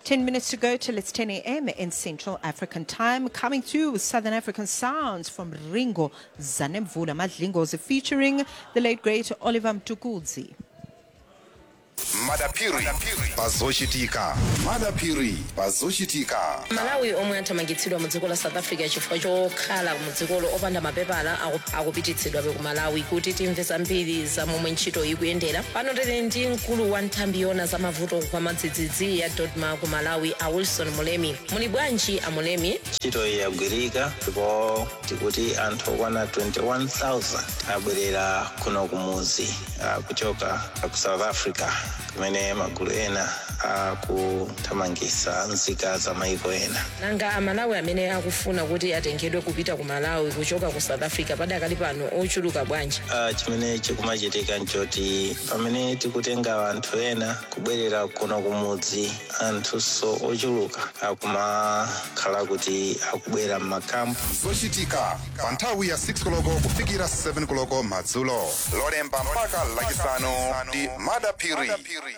10 minutes to go till it's 10 a.m. in Central African time. Coming through with Southern African sounds from Ringo Zanemvula Madlingozi featuring the late great Oliver Mtukudzi. madapiri pazochitika madapiri pazochitika malawi omwe athamangitsidwa mu dziko la south africa chifukwa chokhala mu dzikolo opanda mapepala aku- akupititsidwabe ku malawi kuti timve zambiri za momwe ntchito ikuyendera pano tili ndi mkulu wa nthambi yona za mavuto kwa madzidzidzi ya dodma ku malawi a wilson mulemi muli bwanji a mulemi ntchito iyi yagwirika ndipo tikuti anthu okwana 21000 abwerera kuno kumuzi ah, kuchoka ku south africa kumene magulu ena akuthamangitsa nzika za maiko ena nanga amalawi amene akufuna kuti atengedwe kupita ku malawi kuchoka ku south africa padakali pano ochuluka bwanji Ah, chimene chikumachitika nchoti pamene tikutenga anthu ena kubwerera kuno kumudzi anthunso ochuluka akumakhala kuti akubwera m'makampu zochitika pa nthawi ya 6 koloko kufikira 7 koloko madzulo lolemba mpaka lachisanu ndi madapiri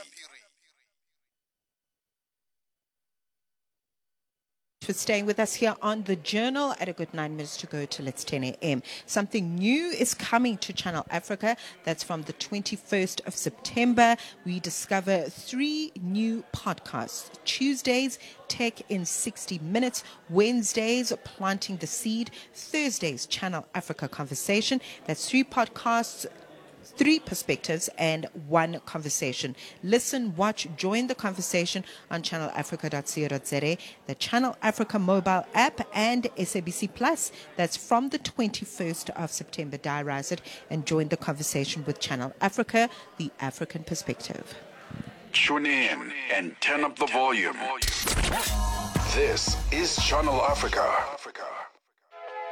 for staying with us here on the journal at a good nine minutes to go till it's 10 a.m. Something new is coming to Channel Africa. That's from the 21st of September. We discover three new podcasts. Tuesdays, Tech in 60 Minutes. Wednesdays, Planting the Seed. Thursdays, Channel Africa Conversation. That's three podcasts three perspectives and one conversation. Listen, watch, join the conversation on channelafrica.co.za, the Channel Africa mobile app, and SABC Plus. That's from the 21st of September. Diarize it and join the conversation with Channel Africa, the African perspective. Tune in and turn up the volume. This is Channel Africa.